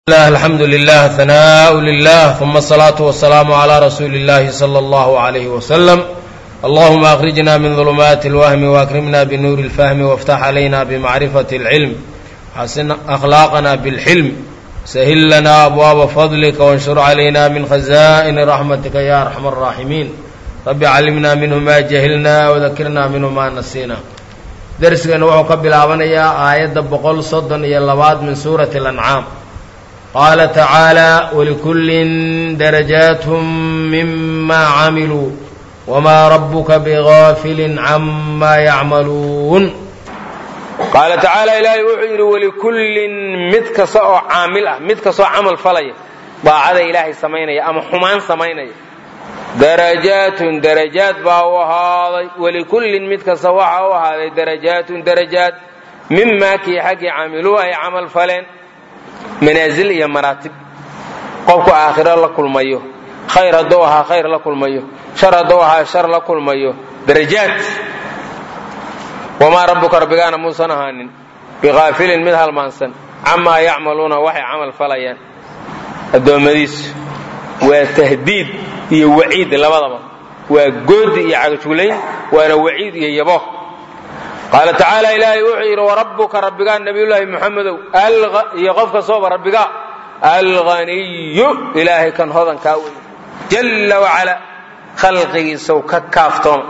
الله الحمد لله ثناء لله ثم الصلاة والسلام على رسول الله صلى الله عليه وسلم اللهم أخرجنا من ظلمات الوهم وأكرمنا بنور الفهم وافتح علينا بمعرفة العلم حسن أخلاقنا بالحلم سهل لنا أبواب فضلك وانشر علينا من خزائن رحمتك يا أرحم الراحمين رب علمنا منه ما جهلنا وذكرنا منه ما نسينا درسنا wuxuu ka bilaabanayaa aayadda boqol soddon iyo labaad min suurati الأنcaam qaala tacaalى wlikullin darajaat mima camiluu wmaa rabuka bغaafili cama yacmaluun qaala tacaala ilaahay wuxuu yidhi walikullin mid kasta oo caamil ah mid kastoo camal falaya daacada ilaahay samaynaya ama xumaan samaynaya darajaatun darajaad baa u ahaaday walikullin mid kasta waxaa u ahaaday darajaatun darajaad mimaa kii xaggii camiluu ay camal faleen manaasil iyo maraatib qofku aakhiro la kulmayo khayr hadduu ahaa khayr la kulmayo shar hadduu ahaa shar la kulmayo darajaad wamaa rabbuka rabbigaana muusan ahaanin biqaafilin mid halmaansan camaa yacmaluuna waxay camal falayaan addoommadiisu waa tahdiid iyo waciid labadaba waa goodi iyo cagajulayn waana waciid iyo yabo qaala tacaala ilaahay wuxuu yidhi warabbuka rabbigaa nabiyullaahi muxamedow iyo qof kastooba rabbigaa alghaniyu ilaahay kan hodankaa wey jalla wacala khalqigiisaw ka kaaftooma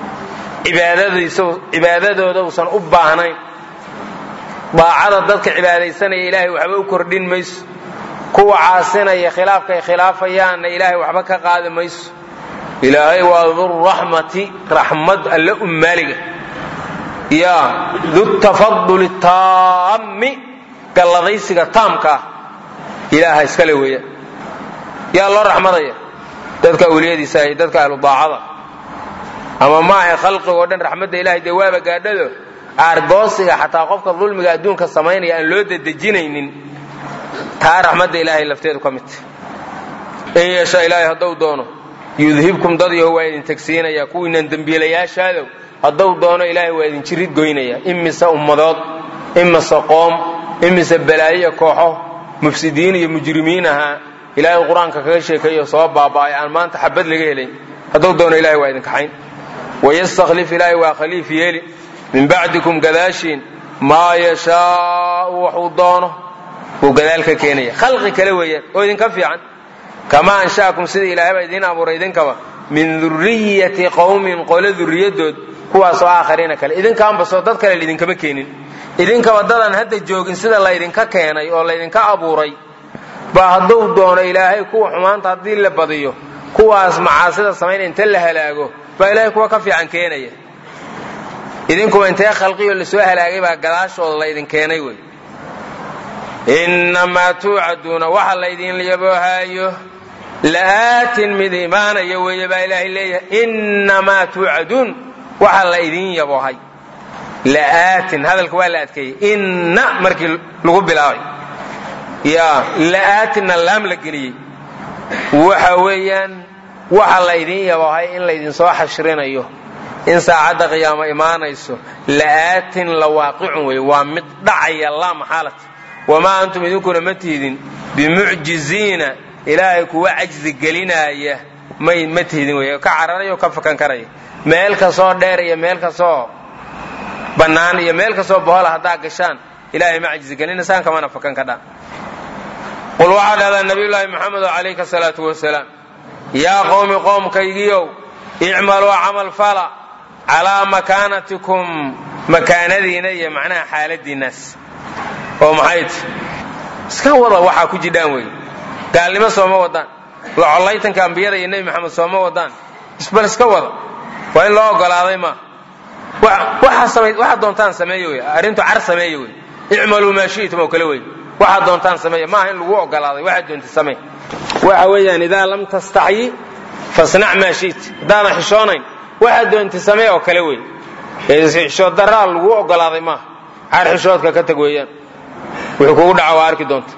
cibaadadooda usan u baahnayn daacada dadka cibaadaysanaya ilaahay waxba u kordhin mayso kuwa caasinaya khilaafkay khilaafayaanna ilaahay waxba ka qaadi mayso ilaahay waa duraxmati raxmad alle ummaaliga ya dutafaduli taammi galladaysiga taamka ah ilaaha iskale weeyaan yaa loo raxmadaya dadka awliyadiisa iyo dadka ahlu daacada ama maaha khalqigoo dhan raxmadda ilahay dee waaba gaadhado aargoosiga xataa qofka dulmiga adduunka samaynaya aan loo dedejinaynin taa raxmadda ilaahay lafteedu ka midta in yeesha ilaahay hadduu doono yudhibkum dad yaho waa idin tegsiinaya kuwiinan dembiilayaashaadow hadduu doono ilaahay waa idin jirid goynaya imise ummadood imise qoom imise balaayiya kooxo mufsidiin iyo mujrimiin ahaa ilaahay qur-aanka kaga sheekeeyo soo baaba'ay aan maanta xabad laga helayn hadduu doono ilahay waa idin kaxayn wayastakhlif ilaahay waa khaliif yeeli min bacdikum gadaashiin maa yashaau waxuu doono buu gadaal ka keenaya khalqi kale weeyaan oo idinka fiican kamaa ansha'akum sida ilaahayba idiin abuuray idinkaba min duriyati qowmin qole duriyadood kuwaasoo aakhariina kale idinkaanbasoo dad kale laidinkama keenin idinkaba dadan hadda joogin sida laydinka keenay oo laydinka abuuray baa hadduu doono ilaahay kuwa xumaanta haddii la badiyo kuwaas macaasida samaynaya inta la halaago baa ilaahay kuwa ka fiican keenaya idinkuba intee khalqiyo lasoo halaagay baa gadaashooda laydin keenay wey innamaa tuucaduuna waxa laydin yaboohaayo la'aatin mid imaanaya weeye baa ilaahay leeyahay innamaa tuucaduun waxa la idin yaboohay la'aatin hadalka waa la adkeeyey inna markii lagu bilaabay ya la'aatinna laam la geliyey waxa weeyaan waxa la idin yaboohay in laydinsoo xashrinayo in saacadda qiyaamo imaanayso la'aatin la waaqicun wey waa mid dhacaya laa maxaalata wamaa antum idinkuna ma tihdin bimucjiziina ilaahay kuwa cajzi gelinaaya may ma tihdin wey ka cararaya oo ka fakan karaya meel kastoo dheer iyo meel kastoo bannaan iyo meel kastoo bohola haddaa gashaan ilaahay ma cajzi gelinaysaan kamana fakan kadhaan qul waxaa dhahdaa nabiyullaahi moxamedo calayka asalaatu wasalaam yaa qowmi qoomkaygiiow icmaluu camal fala calaa makaanatikum makaanadiina iyo macnaha xaaladiinnaas oo maxay ti iska wada waxaa ku jidhaan wey gaalnimo sooma wadaan locollaytanka ambiyada iyo nebi maxamed sooma wadaan isbal iska wada waa in loo ogolaaday maa waxaad doontaan sameeya wey arrintu car sameeya wey icmaluu maa shi'tum oo kale wey waxaad doontaan sameeya maaha in lagu ogolaaday waxaad doonta samee waxa weeyaan idaa lam tastaxyi fasnac maa shi't haddaadan xishoonayn waxaad doonta samee oo kale wey xishood daraa lagu ogolaaday maaha car xishoodka ka tag weeyaan wuxuu kugu dhaca waa arki doonta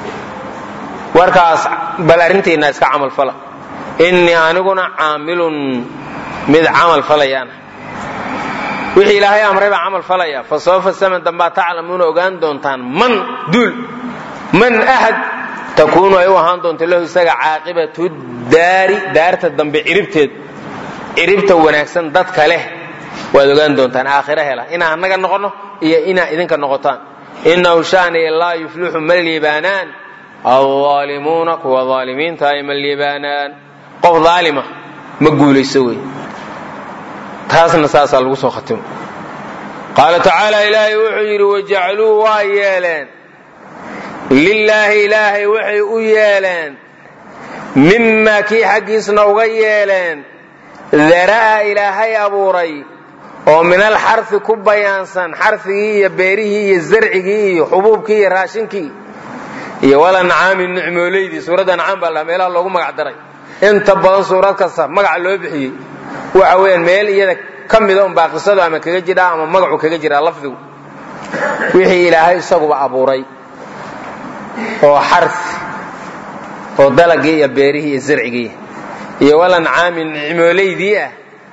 warkaas bal arrintiinna iska camal fala innii aniguna caamilun mid camal falayaana wixii ilaahay amray baa camal falaya fa sawfa saman dambaa taclamuuna ogaan doontaan man duul man ahad takuunu ay u ahaan doonto lahu isaga caaqibatu daari daarta dambe ciribteed ciribta wanaagsan dadka leh waad ogaan doontaan aakhira hela inaa annaga noqonno iyo inaa idinka noqotaan inahu shaaniya laa yuflixu ma liibaanaan alظaalimuuna kuwa aalimiinta ay ma liibaanaan qof aalima ma guulayso wey taasna saasaa lagu soo khatimo qaala tacaala ilaahay wuxuu yidhi wajacluu waa yeeleen lilaahi ilaahay waxay u yeeleen mimaa kii xaggiisna uga yeeleen dara'a ilaahay abuuray oo min alxarfi ku bayaansan xarfigii iyo beerihii iyo zarcigii iyo xubuubkii iyo raashinkii iyo walancaami nicmooleydii suuradda ancaam baa la meelaha loogu magac daray inta badan suurad kasta magaca loo bixiyey waxa weeyaan meel iyada ka mida unbaa qisadu ama kaga jidhaa ama magacu kaga jiraa lafdigu wixii ilaahay isaguba abuuray oo xarfi oo dalagii iyo beerihii iyo zarcigii iyo walancaami nicmooleydii ah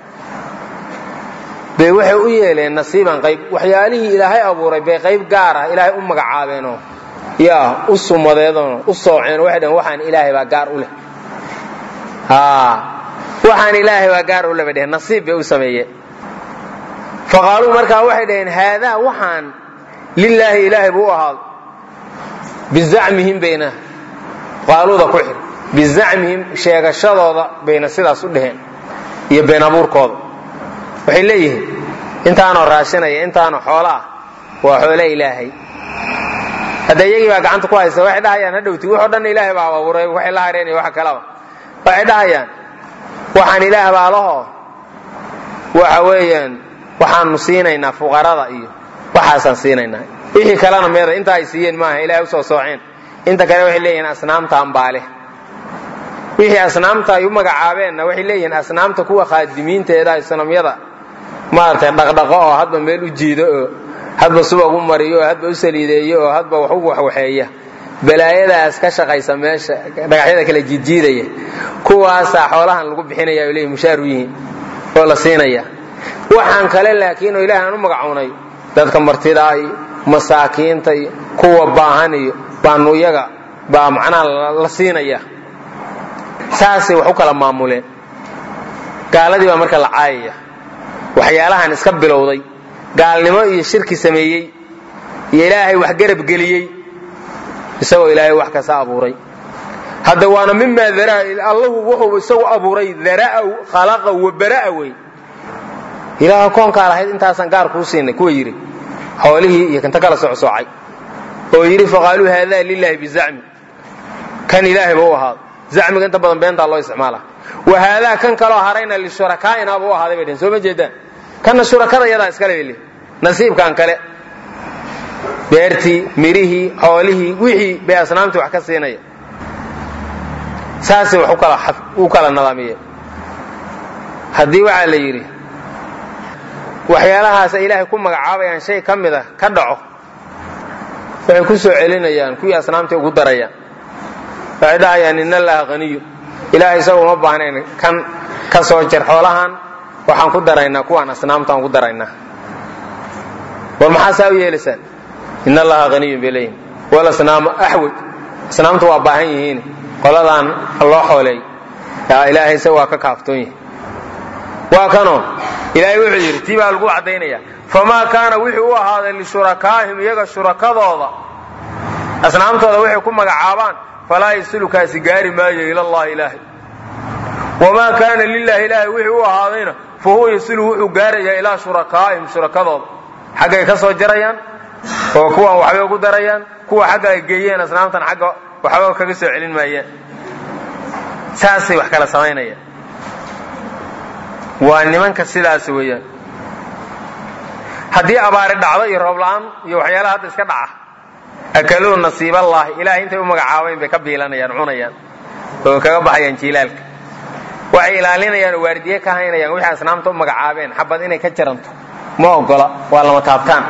bay waxay u yeeleen nasiiban qayb waxyaalihii ilaahay abuuray bay qayb gaar ah ilaahay u magacaabeenoo yaa u sumadeedoo u sooceen waxay dhaheen waxaan ilaahay baa gaar u leh waxaan ilaahay baa gaar u leh bay dheheen nasiib bay u sameeyeen faqaaluu markaa waxay dhaheen haadaa waxaan lilaahi ilaahay buu u ahaaday bizacmihim bayna qaaluuda ku xir bizacmihim sheegashadooda bayna sidaas u dheheen iyo been abuurkooda waxay leeyihiin intaanoo raashinaya intaanoo xoolo ah waa xoole ilaahay hadda iyagii baa gacanta ku haysa waxay dhahayaan hadhowti waxoo dhan ilaahay baa abuuray waxay la hareen iyo wax kalaba waxay dhahayaan waxaan ilaah baa laho waxa weeyaan waxaanu siinaynaa fuqarada iyo waxaasaan siinaynaa wixii kalena meeda inta ay siiyeen maaha ilaahay usoo sooceen inta kale waxay leeyihiin asnaamtaan baa leh wixii asnaamta ay u magacaabeenna waxay leeyihiin asnaamta kuwa khaadimiinteeda sanamyada maaragtay dhaqdhaqo oo hadba meel u jiido oo hadba subag u mariyo oo hadba u saliideeyo oo hadba wax u waxwaxeeya balaayadaas ka shaqaysa meesha dhagaxyada kala jiidjiidaya kuwaasaa xoolahan lagu bixinaya ay leeyihin mushaaru yihiin oo la siinaya waxaan kale laakiin oo ilaahay aan u magacownay dadka martida iyo masaakiinta iyo kuwa baahan iyo baanu iyaga baa macnaha la siinaya saasay wax u kala maamuleen gaaladii baa marka la caayaya waxyaalahan iska bilowday gaalnimo iyo shirki sameeyey iyo ilaahay wax garab geliyey isagoo ilaahay wax kasta abuuray hadda waana mimaa daraa allahu wuxuu isagu abuuray daraa khalaqa wa bara'a wey ilaaha koonkaa lahayd intaasaan gaar kuu siinay kuwa yidhi xoolihii iyo kanta kala socsoocay oo yidhi faqaaluu haadaa lilaahi bizacmi kan ilaahay ba u ahaado zacmiga inta badan beentaa loo isticmaala wa haadaa kan kaloo harayna lishurakaaina ba u ahaaday bay dhehen soo ma jeedaan kanna shurakada yadaa iskale bay nasiibkan kale beertii mirihii xoolihii wixii bay asnaamtii wax ka siinaya saasay wax u kala nadaamiyeen haddii waxaa la yidhi waxyaalahaas ay ilaahay ku magacaabayaan shay ka mida ka dhaco waxay ku soo celinayaan kuwii asnaamtii ugu darayaan waxay dhahayaan in allaha haniyu ilahay isaga uma baahnayn kan ka soo jar xoolahan waxaan ku daraynaa kuwaan asnaamtaan ku daraynaa war maxaa saa u yeelaysaan in allaha haniyun bay leeyihin wal asnaamu axwaj asnaamtu waa baahan yihiin qoladaan loo xooleey ilaahay isaga waa ka kaaftoon yahi waa kanoo ilaahay wuxuu yidhi tii baa lagu caddaynaya famaa kaana wixii u ahaaday lishurakaahim iyaga shurakadooda asnaamtooda waxay ku magacaabaan falaa yasilukaasi gaari maayo ila allahi ilaahay wamaa kaana lilahi ilaahay wixii u ahaadayna fa huwa yasilu wuxuu gaarayaa ilaa shurakaa'ihim shurakadooda xaggay ka soo jarayaan oo kuwan waxbay ugu darayaan kuwa xagga ay geeyeen asnaamtan xagga waxba kaga soo celin maayaan saasay wax kala samaynayaan waa nimanka sidaas weeyaan haddii abaari dhacdo iyo roob la-aan iyo waxyaalaha hadda iska dhaca akaluu nasiiballaahi ilahay intay u magacaabayn bay ka biilanayaan cunayaan oo kaga baxayaan jiilaalka waxay ilaalinayaan oo waardiye ka haynayaan wixii asnaamta u magacaabeen xabad inay ka jaranto ma ogola waa lama taabtaan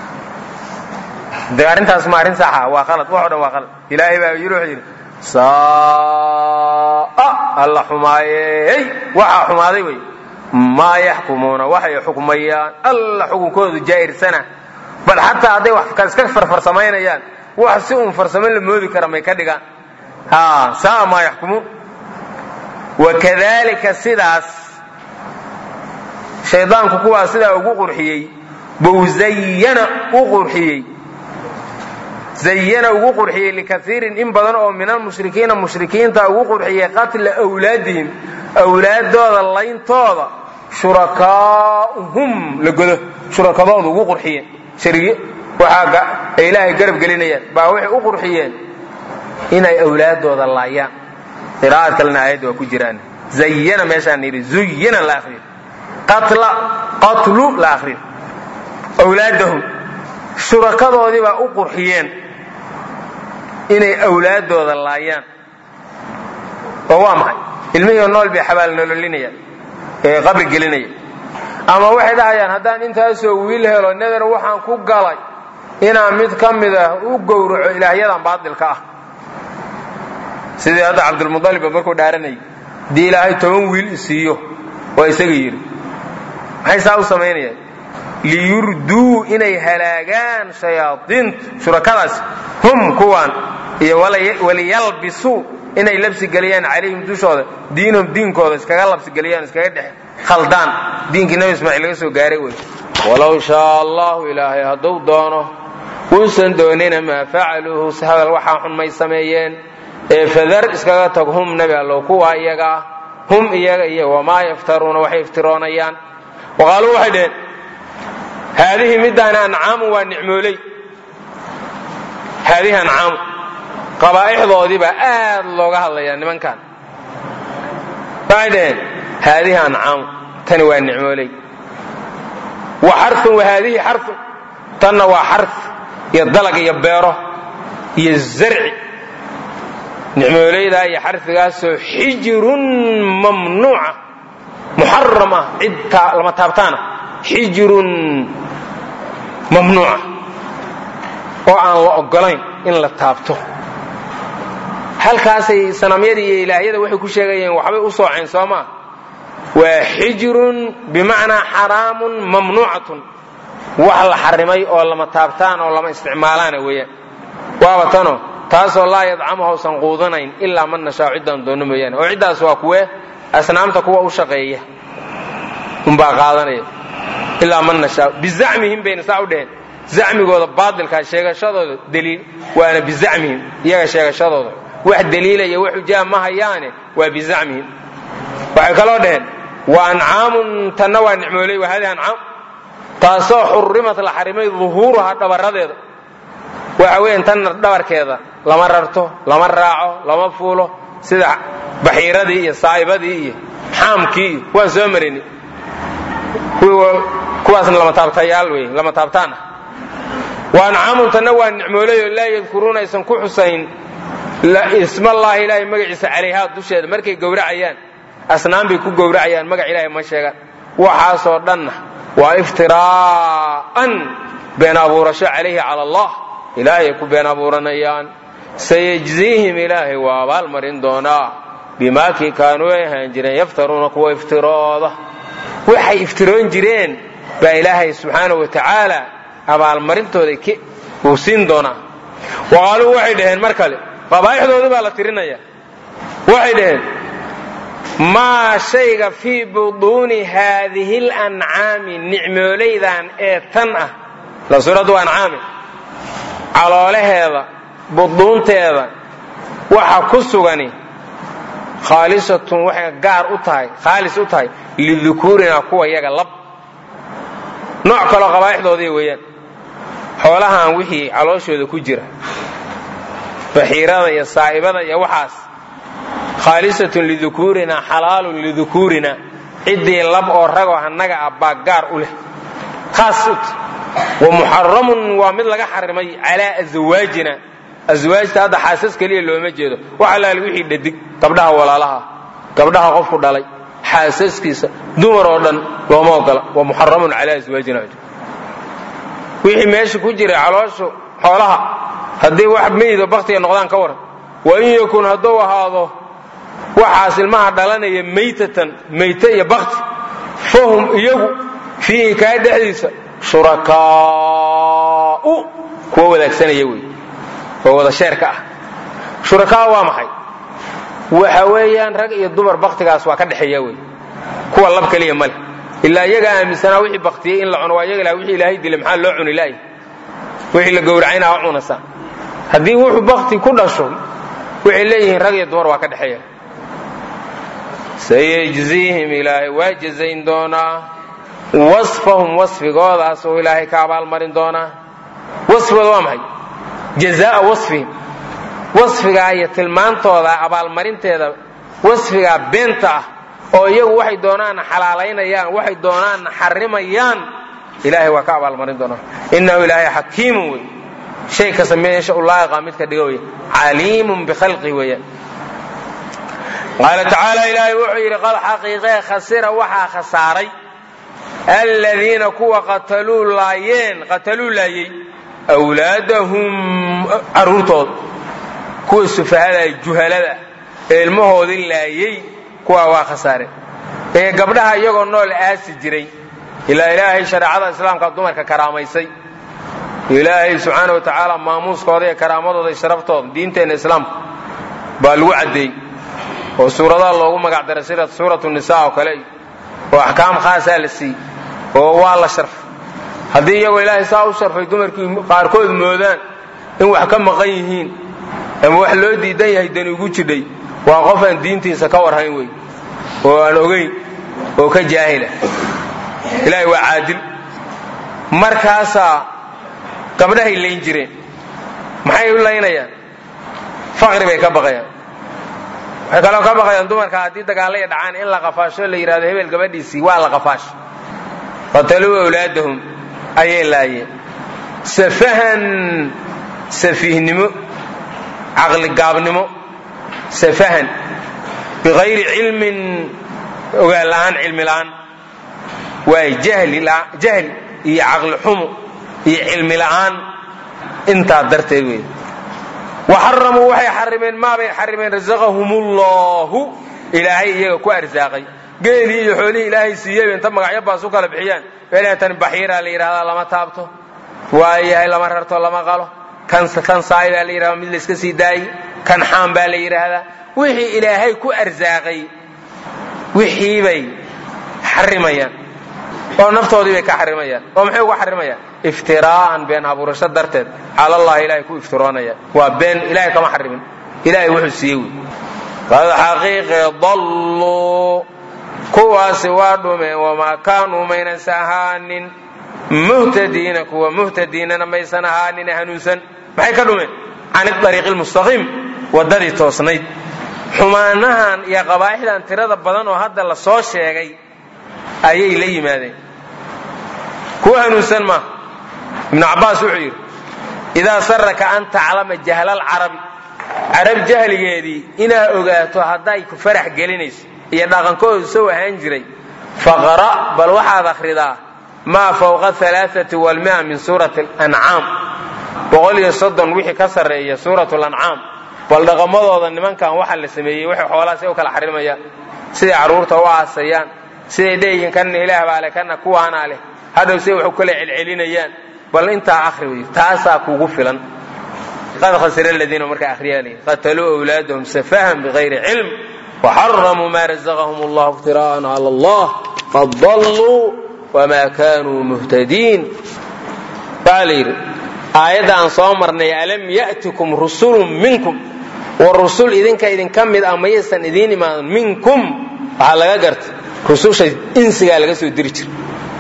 de arrintaas ma arrin saxa waa qalad wax o dhan waa qalad ilaahay baa yiri wuxuu yidhi saa alla xumaayey waxaa xumaaday wey maa yaxkumuuna waxay xukmayaan alla xukunkoodu jaa'irsana bal xataa hadday wax iska farfarsamaynayaan wax si uun farsamo la moodi kara may ka dhigaan ha saa maa yaxkumuun wakadalika sidaas shaydaanku kuwaa sidaa ugu qurxiyey bou zayana u qurxiyey zayana ugu qurxiyey likaiirin in badan oo min almushrikiina mushrikiinta ugu qurxiyey qatla wlaadihim awlaadooda layntooda shurakaauhum la godo shurakadooda ugu qurxiyeen shariye waxaa ay ilaahay garab gelinayaan baa waxay u qurxiyeen inay awlaadooda laayaan qiraa'ad kalena aayadda waa ku jiraan zayana meeshaan yidhi zuyina la akriyo qatla qatlu la akriyo awlaadahum shurakadoodii baa u qurxiyeen inay awlaadooda laayaan oo waa maxay ilmihii nool bay xabaal nololinayaan ee qabri gelinaya ama waxay dhahayaan haddaan intaasoo wiil helo neder waxaan ku galay inaan mid ka mid ah u gowraco ilaahyadan baadilka ah sidii hadda cabdulmualibba markuu dhaaranayay haddii ilaahay toban wiil isiiyo waa isaga yidhi maxay saa u samaynayaan liyurduu inay halaagaan shayaaiintu shurakadaas hum kuwaan iyo waliyalbisuu inay labsigeliyaan calayhim dushooda diinahum diinkooda iskaga labsigeliyaan iskaga dhex khaldaan diinkii nabi ismaaciil laga soo gaaray wey walow shaa allahu ilaahay hadduu doono uusan doonina maa facaluuhu hadal waxaa xun may sameeyeen ee fadar iskaga tag hum nebi allow kuwa iyaga ah hum iyaga iyo wamaa yaftaruuna waxay iftiroonayaan waqaaluu waxay dheheen haadihi middaani ancaamu waa nicmooley haadihi ancaamu qabaa'ixdoodii baa aad looga hadlayaa nimankan waxay dhaheen haadihi ancaamu tani waa nicmooley wa xarun wa haadihi xarun tanna waa xar iyo dalag iyo beero iyo zarci nicmooleydaa iyo xarfigaasoo xijirun mamnuuca muxaram ah cid lama taabtaana xijirun mamnuuca oo aan la ogolayn in la taabto halkaasay sanamyadii iyo ilaahyada waxay ku sheegayeen waxbay u sooceen soo maa waa xijirun bimacnaa xaraamun mamnuucatun wax la xarimay oo lama taabtaan oo lama isticmaalaana weeyaan waaba tano taasoo laa yadcamuha usan quudanayn ilaa man nashaa ciddaan doonno mooyaane oo ciddaas waa kuwe asnaamta kuwa u shaqeeya unbaa qaadanaya ilaa man nashaa bizacmihim bayna saa u dheheen zacmigooda baatilkaa sheegashadooda daliil waana bizacmihim iyaga sheegashadooda wax daliilaya wax xujaa ma hayaane waa bizacmihim waxay kaloo dhaheen wa ancaamun tanna waa nicmooley wa hadihi ancaam taasoo xurimat la xarimay duhuuruhaa dhabaradeeda waxa weeyaan tanna dhabarkeeda lama rarto lama raaco lama fuulo sida baxiiradii iyo saa'ibadii iyo xaamkii iyo waan soo marini kuwaasna lama taabtayaal wey lama taabtaan ah wa ancaamun tanna waa nicmooleyoo laa yadkuruuna aysan ku xusayn ismallaahi ilaahay magaciisa calayhaa dusheeda markay gowracayaan asnaan bay ku gowracayaan magac ilaahay ma sheegaan waxaasoo dhanna waa iftiraa'an been abuurasho calayhi cala allah ilaahay ku been abuuranayaan sayajziihim ilaahay waa abaalmarin doonaa bimaakii kaanuu ay ahaan jireen yaftaruuna kuwa iftirooda waxay iftiroon jireen baa ilaahay subxaana wa tacaala abaalmarintooda uu siin doonaa waqaaluu waxay dhaheen mar kale qabaa'ixdoodii baa la tirinaya waxay dhaheen maa shayga fii buduuni haadihi lancaami nicmooleydan ee tan ah la suuraddu ancaami caloolaheeda buduunteeda waxa ku sugani khaalisatun waxay gaar u tahay khaalis u tahay lidukuurina kuwa yaga lab nooc kaloo qabaa'ixdoodii weeyaan xoolahan wixii calooshooda ku jira baxiirada iyo saa'ibada iyo waxaas khaalisatun lidukuurina xalaalun lidukuurina ciddii lab oo ragoo annaga ah baa gaar u leh khaas ut wa muxaramun waa mid laga xarimay calaa aswaajina aswaajta hadda xaasas keliya looma jeedo wax allaale wixii dhadig gabdhaha walaalaha gabdhaha qofku dhalay xaasaskiisa dumar oo dhan looma ogola wa muxaramun calaa aswaajina wixii meesha ku jira calooshu xoolaha haddii wax meyido baktiga noqdaan ka waran wa in yakun hadduu ahaado waxaas ilmaha dhalanaya maytatan mayte iyo bakti fahum iyagu fiihi kaa dhexdiisa shurakaa'u kuwa wadaagsanaya wey oo wada sheerka ah shurakaa waa maxay waxa weeyaan rag iyo dumar baktigaas waa ka dhexeeya wey kuwa lab keliya male ilaa iyagaa aaminsanaa wixii baktiyey in la cuno waa iyaga wixii ilaahay dilay maxaa loo cuni laay wixii la gowracayna ha cunasa haddii wuxuu bakti ku dhasho waxay leeyihiin rag iyo dumar waa ka dhexeeya sayajziihim ilaahay waa jazayn doonaa wasfahum wasfigoodaas oo ilaahay ka abaalmarin doonaa wasfigooda waa maxay jazaa wasfihim wasfigaa iyo tilmaantooda abaalmarinteeda wasfigaa beenta ah oo iyagu waxay doonaanna xalaalaynayaan waxay doonaanna xarimayaan ilaahay waa ka abaalmarin doonaa innahu ilaahay xakiimun wey shay kasta meesha u laa'iqa midka dhiga wey caliimun bikhalqihi weeyaan qaala tacaala ilaahay wuxuu yidhi qad xaqiiqee khasira waxaa khasaaray aladiina kuwa qataluu laayeen qataluu laayey awlaadahum carruurtooda kuwa sufahada juhalada ee ilmahoodii laayey kuwaa waa khasaare ee gabdhaha iyagoo nool aasi jiray ilaa ilaahay shareecada islaamka dumarka karaamaysay ilaahay subxaana wa tacaala maamuuskooda iyo karaamadooda iyo sharaftooda diinteenna islaamka baa lagu caddeeyey oo suuradaha loogu magac daray sida suuratu nisa oo kale oo axkaam khaasaa la siiyey oo waa la sharfay haddii iyagoo ilaahay saa u sharfay dumarkii qaarkood moodaan in wax ka maqan yihiin ama wax loo diidan yahay dani ugu jidhay waa qof aan diintiisa ka warhayn wey oo aan ogayn oo ka jaahila ilaahay waa caadil markaasaa gabdhahay layn jireen maxay u laynayaan faqri bay ka baqayaan waxay kaloo ka baqayaan dumarka haddii dagaallaya dhacaan in la qafaasho la yidhahdo hebel gabadhiisii waa la qafaasho qataluu awlaadahum ayay laayeen safahan safiihnimo caqligaabnimo safahan biqayri cilmin ogaan la'aan cilmi la'aan waay jahli iyo caqli xumo iyo cilmi la'aan intaa darteed wey waxaramuu waxay xarimeen maabay xarimeen rasaqahumullahu ilaahay iyaga ku arsaaqay geelii iyo xoolihii ilaahay siiyey inta magacyo baas u kala bixiyaan tan baxiiraa la yidhahdaa lama taabto waayahay lama rarto lama qalo kan saay baa la yidhahdaa mid layska sii daayey kan xaam baa la yidhaahdaa wixii ilaahay ku arsaaqay wixii bay xarimayaan oo naftoodii bay ka xarimayaan oo maxay uga xarimayaan iftiraa'an been abuurasho darteed cala allahi ilahay ku iftiroonaya waa been ilahay kama xarimin ilahay wuxuu siiyey wey qad xaqiiqe dalluu kuwaasi waa dhumeen wamaa kaanuu maynas ahaanin muhtadiina kuwa muhtadiinana maysan ahaanin hanuunsan maxay ka dhumeen can iariiqi lmustaqiim waddadii toosnayd xumaanahan iyo qabaa'ixdan tirada badan oo hadda la soo sheegay ayay la yimaadeen kuwa hanuunsan maaha ibnu cabbaas wuxuu yidhi idaa saraka an taclama jahlaalcarabi carab jahligeedii inaad ogaato hadday ku farax gelinayso iyo dhaqankoodu sow ahaan jiray faqra' bal waxaad akhridaa maa fawqa alaaati walmia min suurati alancaam boqol iyo soddon wixii ka sarreeya suuratu lancaam bal dhaqamadooda nimankan waxa la sameeyey waxay xoolaha say u kala xarimayaan siday carruurta u aasayaan siday dheeyihiin kanna ilaah baa leh kanna kuwaanaa leh hadhow siday wax u kala celcelinayaan bal intaa akhri wey taasaa kuugu filan qad khasira aladiina markaa akhriyaal qataluu awlaadahum safahan bigayri cilm waxaramuu maa razaqahum allahu iftira'an cala allah qad dalluu wamaa kaanuu muhtadiin waxaa la yidhi aayadda aan soo marnay alam ya'tikum rusulun minkum war rusul idinka idinka mid ah mayaysan idiin imaadan minkum waxaa laga gartay rususha insigaa laga soo diri jira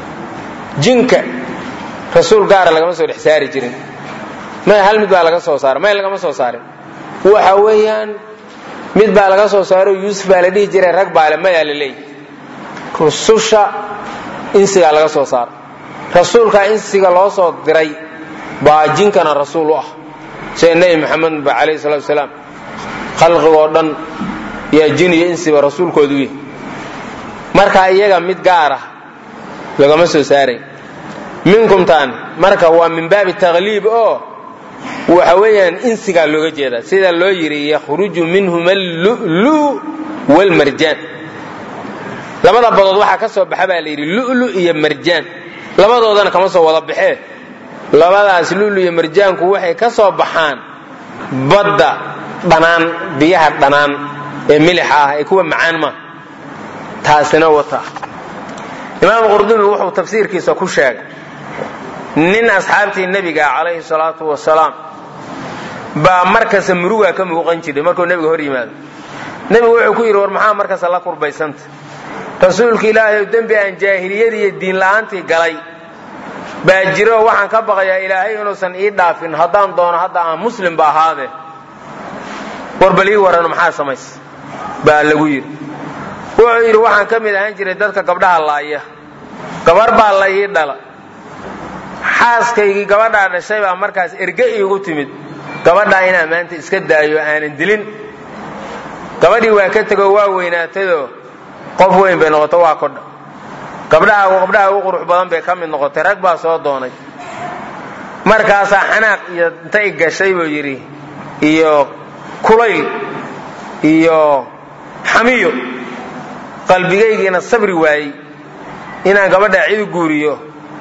jinka rasuul gaara lagama soo dhex saari jirin may hal mid baa laga soo saaray may lagama soo saarin waxa weeyaan mid baa laga soo saaro yuusuf baa la dhihi jiray rag baale mayaa la leeyahy rususha insigaa laga soo saaray rasuulka insiga loo soo diray baa jinkana rasuul u ah sida nebi maxamed ba calayhi salatu wasalaam khalqigoo dhan yaa jin iyo insiba rasuulkoodu yahy marka iyaga mid gaar ah lagama soo saaray minkumtaan marka waa min baabi takliib oo waxa weeyaan insigaa looga jeedaa sida loo yidhi yakhruju minhum allulu wlmarjaan labada badood waxaa ka soo baxa baa la yidhi lulu iyo marjaan labadoodana kama soo wada baxee labadaas lulu iyo marjaanku waxay ka soo baxaan badda dhanaan biyaha dhanaan ee milixa ah ee kuwa macaan ma taasina wata imaam qurdubi wuxuu tafsiirkiisa ku sheegay nin asxaabtii nebiga calayhi salaatu wasalaam baa markasta murugaa ka muuqan jiray markuu nebiga hor yimaado nebigu wuxuu ku yidhi war maxaa markasta la kurbaysanta rasuulka ilaahay dembi aan jaahiliyadii iyo diin la'aantii galay baa jiro waxaan ka baqayaa ilaahay inuusan ii dhaafin haddaan doono hadda aan muslimba ahaade war bal ii warano maxaa samays baa lagu yidhi wuxuu yidhi waxaan ka mid ahaan jiray dadka gabdhaha laaya gabar baa la ii dhala xaaskaygii gabadhaa dhashay baa markaas erge iigu timid gabadhaa inaan maanta iska daayo aanan dilin gabadhii waa ka tego waa weynaatayoo qof weyn bay noqoto waa kodha gabdhaha gabdhaha ugu qurux badan bay ka mid noqotay rag baa soo doonay markaasaa xanaaq iyo intay gashay buu yidhi iyo kulayl iyo xamiyo qalbigaygiina sabri waayey inaan gabadhaa cid u guuriyo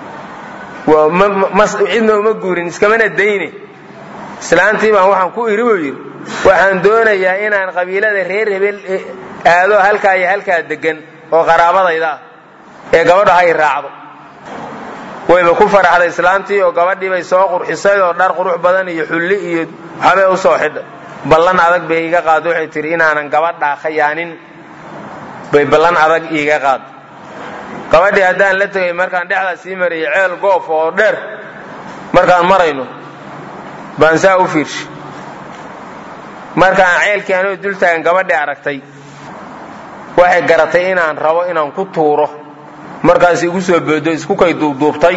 cidna uma guurin iskamana dayne islaantii baan waxaan ku idhi buu yidhi waxaan doonayaa inaan qabiilada reer hebel aado halkaa iyo halkaa degan oo qaraabadayda ah ee gabadha hay raacdo wayba ku faraxday islaantii oo gabadhii bay soo qurxisay oo dhar qurux badan iyo xulli iyo waxbay u soo xidhay ballan adag bay iiga qaad waxay tihi inaanan gabadhaa khayaanin bay ballan adag iiga qaad gabadhii haddaan la tegay markaan dhexdaa sii marayay ceel goof oo dheer markaan marayno baan saa u fiirshay markaan ceelkii anoo dul taagan gabadhii aragtay waxay garatay inaan rabo inaan ku tuuro markaas igu soo boodo isku kay duubduubtay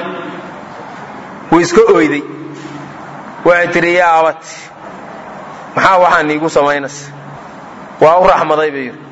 wuu iska oyday waxay tidhi yaa abati maxaa waxaan iigu samaynaysa waa u raxmaday bay yidhi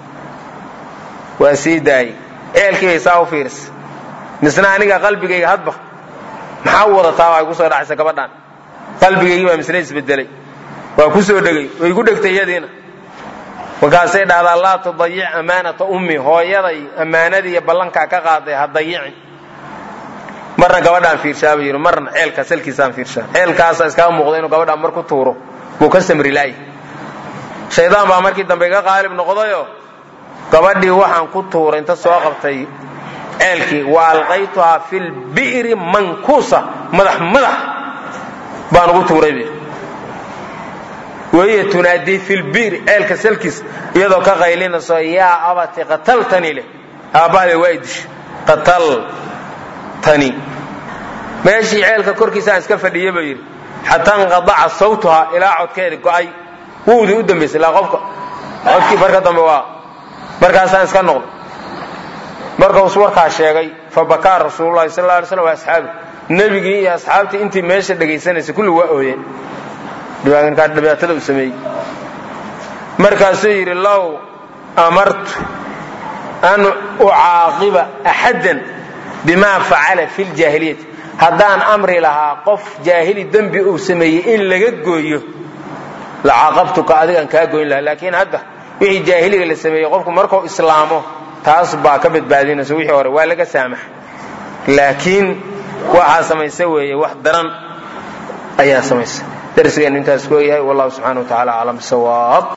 waa sii daayey ceelkii bay saa u fiirisay misna aniga qalbigayga hadba maxaa u wadataa waa igu soo dhacaysa gabadhaan qalbigaygii baa misna isbedelay waa ku soo dhegay way igu dhegtay iyadiina markaasay dhahdaa laa tudayic ammaanata ummi hooyaday ammaanadii iyo ballankaa ka qaaday ha dayicin marna gabadhaan fiirshaa buu yidhi marna ceelka salkiisaan fiirshaa ceelkaasaa iskaga muuqda inuu gabadhaan mar ku tuuro wuu ka samri laayay shaydaan baa markii dambe iga qaalib noqdayoo gabadhii waxaan ku tuuray inta soo qabtay ceelkii wa alqaytuhaa fi lbi'ri mankuusa madax madax baan ugu tuuray bu wahiya tunaadii fi lbi'ri ceelka salkiis iyadoo ka qaylinayso yaa abati qataltanii leh aabbahaday waa idisha qataltanii meeshii ceelka korkiisa aan iska fadhiya buu yidhi xataa inqadaca sawtuhaa ilaa codkeedi go'ay wuudii u dambaysay ilaa qofka codkii marka dambe waa markaasaan iska noqday markaus warkaa sheegay fabakaa rasuululahi sal la alay slam wa asxaabi nebigii iyo asxaabtii intii meesha dhegaysanaysay kulli waa ooyeen dhibaatada uu sameeyey markaasuu yidhi low amartu an ucaaqiba axaddan bimaa facala fi ljaahiliyati haddaan amri lahaa qof jaahili dembi uu sameeyey in laga gooyo la caaqabtuka adigaan kaa goyn lahaa laakiin hadda wixii jaahiliga la sameeyey qofku markuu islaamo taas baa ka badbaadinaysa wixii hore waa laga saamaxa laakiin waxaa samaysa weeye wax daran ayaa samaysa darsigeennu intaas ku yahay wallahu subxana wa tacala aclam sawaab